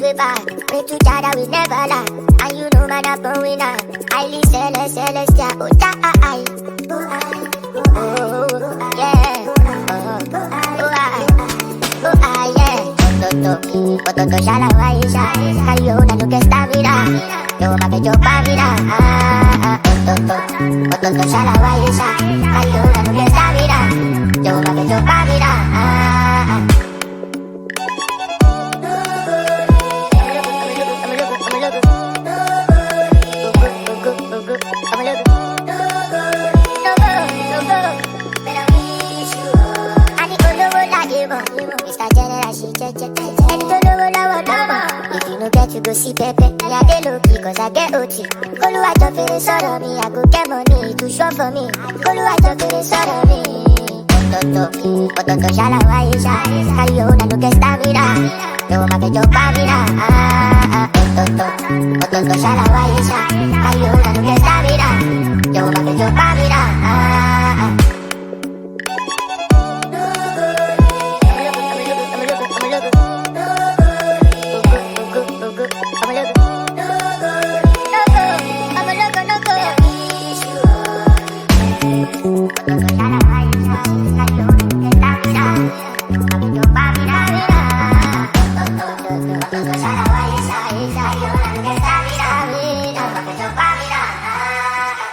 paper. Pray to Jada, we never lie. And you know man, I'm a winner. Highly celest, celestial. Oh, die. Oh, I. Oh, yeah. Oh, oh, I. Oh, I, yeah. Ototo, ototo, shala, waisha. Kayo na nuke stamina. Yo, make yo pamina. Ah, ah, ototo, ototo, shala, waisha. Kayo na nuke stamina. Yo, make yo pamina. Ah, ah. Mr. General, she check check Ẹni tó lówó lọ́wọ́ lọ́mọ. If you no get you go see Pepe. Me I dey low key cause I get OT. Olúwàjọ fèrè sọ̀rọ̀ mi, I go get money to show for me. Olúwàjọ fèrè sọ̀rọ̀ mi. Ọ̀tọ̀tọ̀, ọ̀tọ̀tọ̀ ṣàlàwọ̀ ayé ṣá. Káyọ̀ ó nà ló kẹ́ stamina. Yóò máa fẹjọ́ pamina. Ọ̀tọ̀tọ̀, ọ̀tọ̀tọ̀ ṣàlàwọ̀ ayé ṣá. Káyọ̀ ó nà ló kẹ́ stamina. Yóò máa fẹjọ́ pamina. Bye.